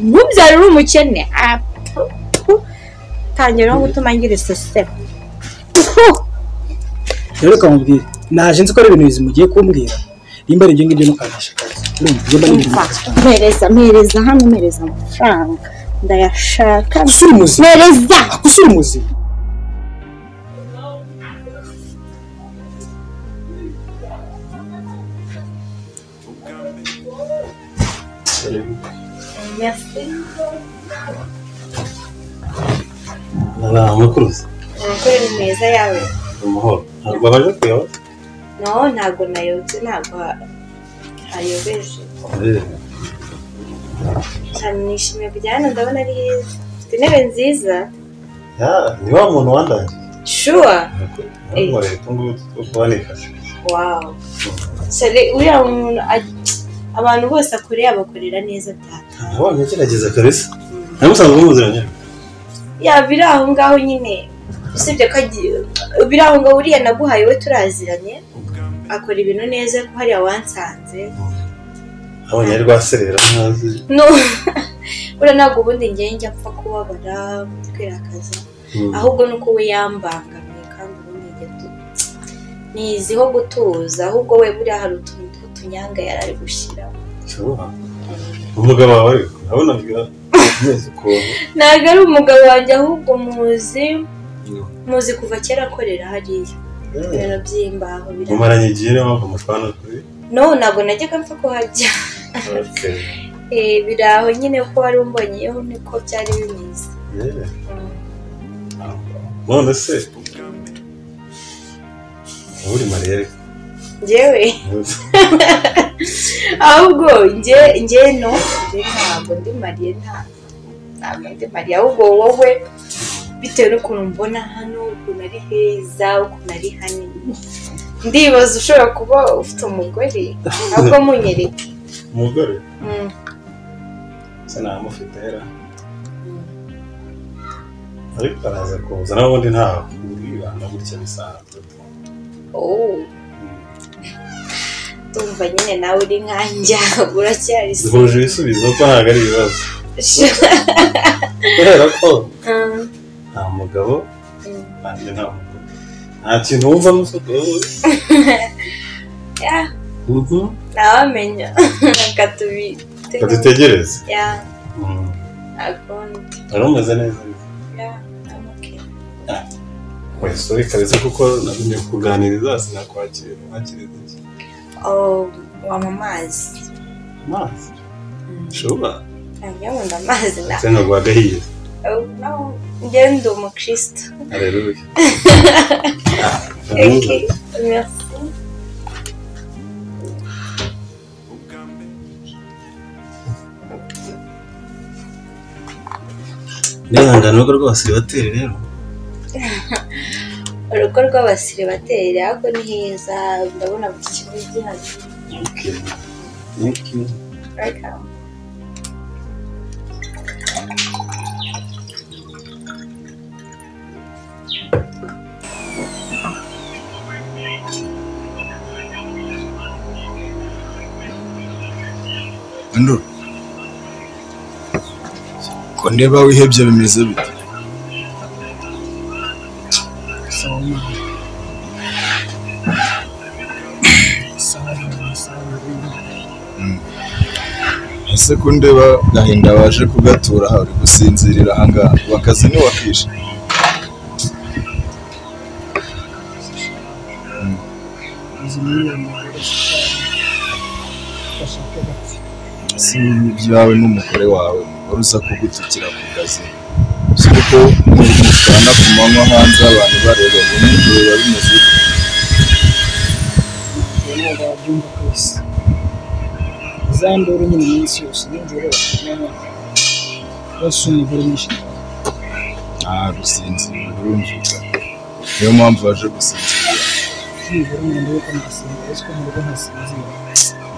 umubyara uri umukene tangira no gutuma ngira isesera rero ukamubwira naje nzi ko ari ibintu bizi mugiye kumbwira nimba ari ibyo ngibyo mukangisha akazi urumva ibyo mba n'ibintu bidasanzwe mpereza mpereza hano mpereza amafaranga ndayashaka usura umuzima mpereza usura umuzima ntamukuruzi amakuru ni meza yawe amahoro ntabwo baje kureba no ntabwo nayobye ntabwo hayobeje cyane nishimiye kujya hano ndabona ari heza mfite intebe nziza ni wa muntu wandanje shuwa ntabwo leta ngubu tubanifashe wawu sore uriya muntu ag- abantu bose akoreye bakorera neza data nabonye agerageza kabisa namusanzwe muziranye ya biri aho ngaho nyine usibye ko agiye biri aho ngaho uriya naguhaye we turaziranye akora ibintu neza ko hariya wansanze nabonye ari rwaserera ntazi no buriya ntabwo ubundi ngewe njya apfa kubabara kwirakaza ahubwo ni uko we yambangamiye kandi ubundi njye tu- niziho gutuza ahubwo we buriya hari utuntu tw'utunyanga yari ari gushyiramo ushobora umugabo wawe ariko urabona bwira neza ukuntu ntabwo ari umugabo wanjye ahubwo muzi muzi kuva kera akorera hariya ibintu by'imbaho biri mumaranye igihe niyo mpamvu mushwana kuri no ntabwo najyaga mpfa kuhajya Okay. Eh, biri aho nyine ko wari umbonyeyeho niko byari bimeze Yeah. none se wowe uri mariya ariko njyewe ahubwo njye njye no njye ntabwo ndi mariye nta ntabwo ndi mariye ahubwo wowe bitewe n'ukuntu mbona hano ukuntu ari heza ukuntu ari hanini ndibaza ushobora kuba ufite umugore ahubwo munyereka umugore Mm. se ntamufite era ariko araza kuza nawe ubundi ntawe ubwibanda gutya bisanzwe Oh. ndumva nyine nawe uri nkanjya uracyari se duhuje ibisubizo ko ntabwo ari ibibazo kubera ko Mm. nta mugabo Mm. kandi nta mugore nta kintu wumva n'usohoka wowe Yeah. Mhm. ntawamenya katubitega kadutegereze ya Mhm. akundi wari umeze neza ya amuke wese uri kabisa kuko nabonye kuganiriza sinakwakira wakiriza iki Oh, wanywa amazi amazi ushobora ntabwo amazi na se ntabwo wagahiye Oh, no, njyewe ndi umukristo areruye Thank you. Merci. nihangana urugo rwose rubatera rero urugo rw'abasiribateri ariko ni heza ndabona buri kimwe gihari Welcome. nduru ko ndeba wihebye bimeze bite Mm. ese ko ndeba gahinda waje kugatura aha uri gusinzirira ahangaha ubu akazi ntiwakishe si ibyawe n'umugore wawe wari uza kugutukira ku kazi si uko mutana ku manywa hanze abantu bareba ngo nijoro biba bimeze gute? ntabwo wabyumva kwese za nduru nyine iminsi yose nijoro bakagenda basuye umugore nishimye nta gusinzira birumvikana niyo mpamvu waje gusinzira nijoro ngenda yuko ndasinzira ariko mu rugo ntasinzira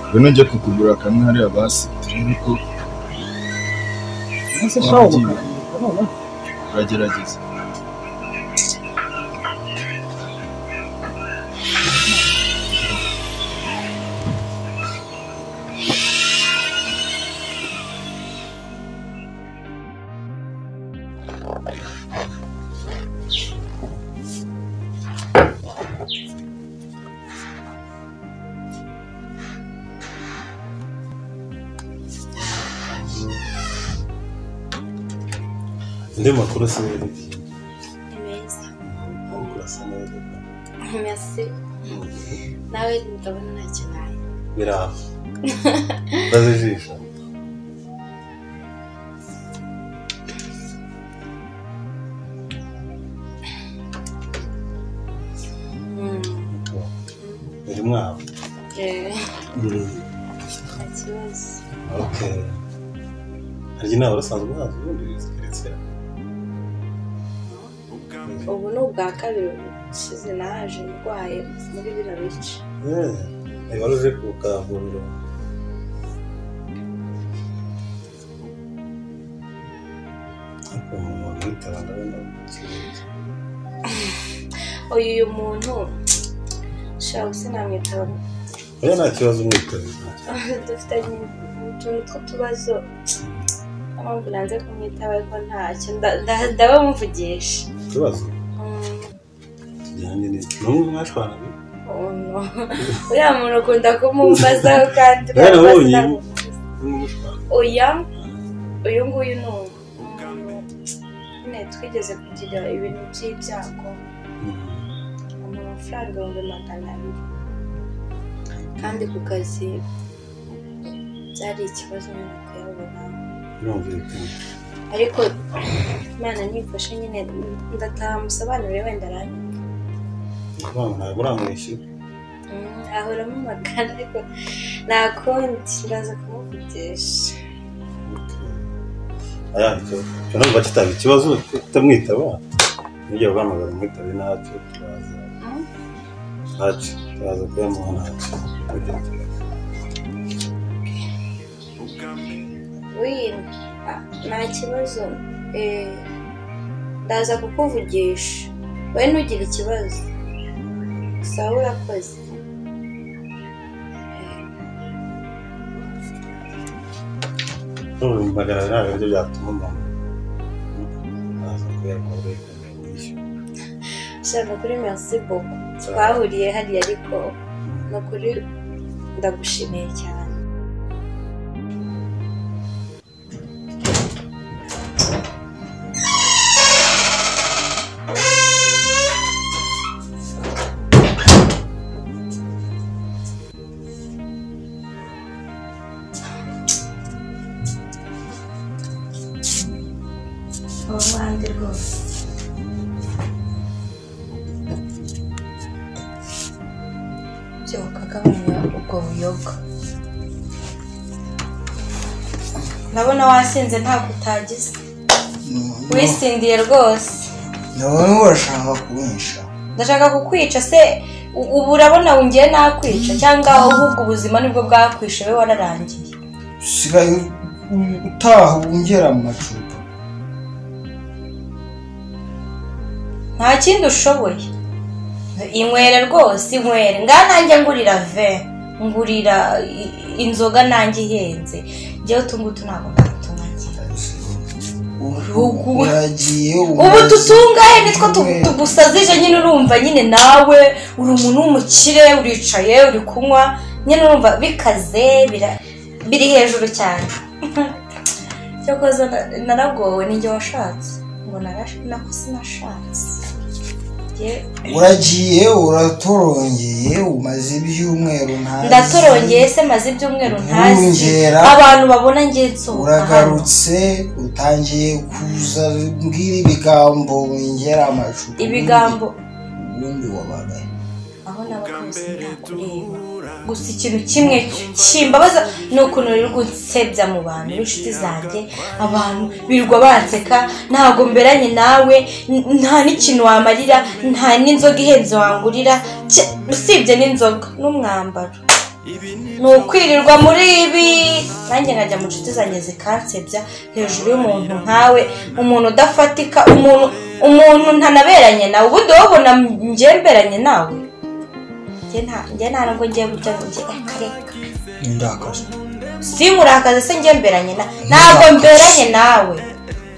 ngwino ujye kukugurira kamwe hariya basi turebe ko nase shaho mukandika noneho uragerageza andi makuru asa neza ni meza amakuru asa neza merci nawe ndabona ntacyo nayo biraba mbaze ijisho biri mwabo nta kibazo okay harya inama urasanzwe uhazi ubundi zikurikira ubu ni ubwa kabiri ushize naje ndwaye muri biriya bice Eh, niba uje ku kavuriro ariko umuntu wamwitaba ndabona kirenge uyu uyu muntu shawe sinamwitaba oya nta kibazo umwitabe nta kibazo. dufitanye utuntu tw'utubazo niyo mpamvu nanze kumwitaba ariko ntacyo nda- nda- ndabamuvugisha ikibazo Mm, kijyanye n'iki n'umwe mwashwanaga oh no. uriya muntu akunda kumumbazaho kandi Rero urabona abonye. sinamuvuze. n'umwe mushwana oya uyu nguyu ni umuntu nyine twigeze kugira ibintu by'ibyago amafaranga ibihumbi magana abiri kandi ku kazi byari ikibazo nyine kuyabona birumvikana ariko imana nifashe nyine ndataha musobanurire wenda aranyumva ni ukuvuga ngo ntabwo uramwishyura Mm, ahora amamagana ariko nta kundi ndaza kumuvugisha aya icyo numva kitaba ikibazo tutamwitaba n'igihe uguhamagara umwitabe ntacyo turaza Mm. ntacyo turaza kuyamuha ntacyo Kugira ngo wino nta kibazo eh, ndaza kukuvugisha wowe ntugire ikibazo sawa urakoze ntubimbagarare nta biryo byatuma umuntu aza kuyakora yikomeye mwishyura shaka kuri merci beaucoup twahuriye hariya ariko ni ukuri ndagushimiye cyane ubu mpande rwose byo bukagabanya ubwo buyoga ndabona wasinze ntabwo utagize wisindiye rwose ndabona urashaka kubinsha ndashaka kukwica se u- ubu urabona ngiye nakwica cyangwa ahubwo ubuzima nibwo bwakwishe we wararangiye usigaye utaha wongera mu macupa nta kindi ushoboye inywere rwose inywere ngaha nanjye ngurira ve ngurira i- inzoga nanjye ihenze njyewe utungutu ntabwo ndagutungagira Ubu- uragiye ubu umaze- tutungahe nitwo tu- tugusazije nyine urumva nyine nawe uri umuntu w'umukire uricaye uri kunywa nyine urumva bikaze bira- biri hejuru cyane cyakoze na- naragowe ni njye washatse ngo narash- nako sinashatse Njye- uragiye uratorongeye umaze ibyumweru ntazi ndatorongeye se maze ibyumweru ntazi Wongera. abantu babona njye nsohoka hano uragarutse utangiye kuza mbwira ibigambo wongera amacupa ibigambo ubundi wabaga aho nabaga bose ntakureba gusa ikintu kimwe kimbabaza ni ukuntu rero gunsebya mu bantu b'inshuti zanjye abantu birirwa banseka ntabwo mberanye nawe n- nta n'ikintu wamarira nta n'inzoga ihenze wangurira ki- usibye n'inzoga n'umwambaro ni ukwirirwa muri ibi nanjye nkajya mu nshuti zanjye zikansebya hejuru y'umuntu nkawe umuntu udafatika umuntu umuntu ntanaberanye nawe ubundi wabona njye mberanye nawe njye nta njye nta nubwo ngiye gutya ngo njye reka reka ndakaza si murakaza se njye mberanye na ntabwo mberanye nawe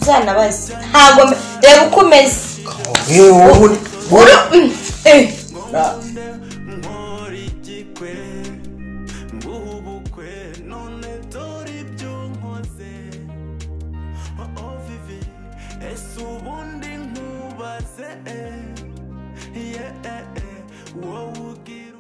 uzanabaze ntabwo mbe- reba uko umeze yewe wowe wowe Mm, eh. ese ubundi nkubaze eh, yeah, eh, eh, wowe ugira